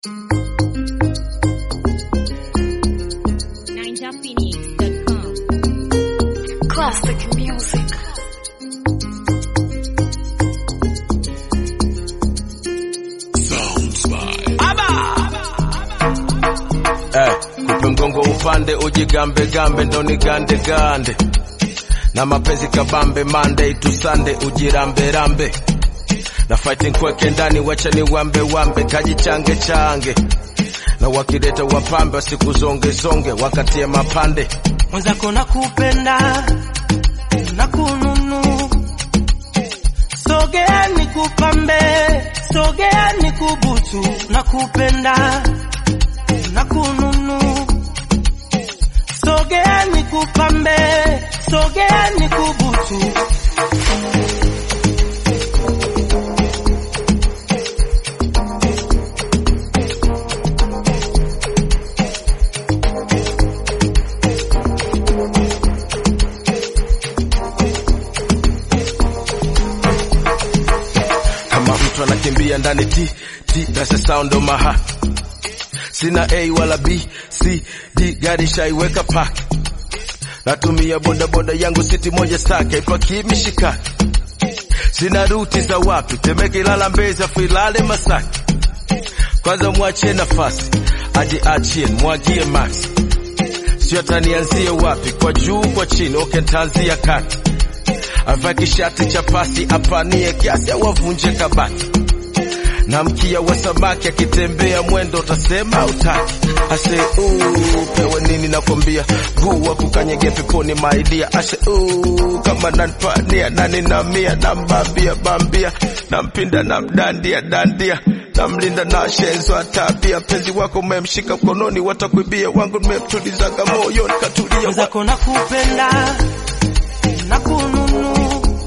NinjaPhoenix.com. Classic music. Eh, kupe mgongo upande ujigambe gambe ndo ni gande gande na mapenzi kabambe Monday to Sunday ujirambe rambe na fighting kweke ndani wacha ni wambe wambe kajichange change na wakileta wapambe wasikuzonge zonge wakatie mapande mwenzako nakupenda na kununu sogea nikupambe sogea nikubutu nakupenda na kununu sogea nikupambe sogea nikubutu kama mtu anakimbia ndani ti ti that's the sound of my heart sina a wala b c d gari shaiweka park natumia boda boda yangu siti moja stake ipaki mishikaki sina ruti za wapi temeke ilala mbezi afu ilale masaki kwanza mwachie nafasi aje achie mwagie max sio tanianzie wapi kwa juu kwa chini okay ntaanzia kati avae kishati cha pasi apanie kiasi au avunje kabati na mkia wa samaki akitembea mwendo utasema utaki ase uu, pewe nini nakwambia guu wa kukanyege peponi maidia ashe uu, kama nanpania nani na mia nambambia bambia nampinda namdandia dandia namlinda na shenzo tabia penzi wako umemshika mkononi watakwibia wangu nimemtulizaga moyoni katulia wa- mwenzako nakupenda na kununu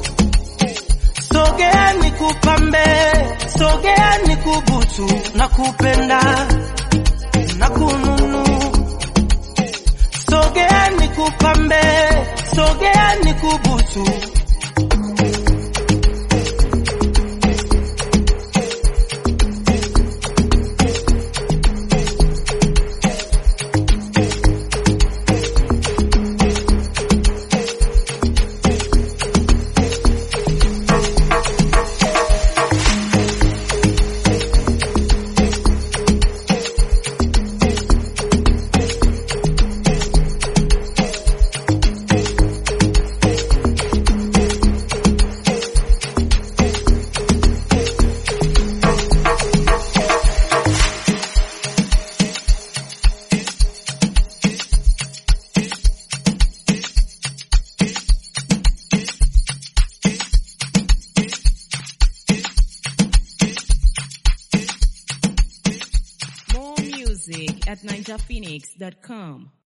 sogea nikupambe sogea nikubutu nakupenda na kununu sogea nikupambe sogea nikubutu More music at NinjaPhoenix.com.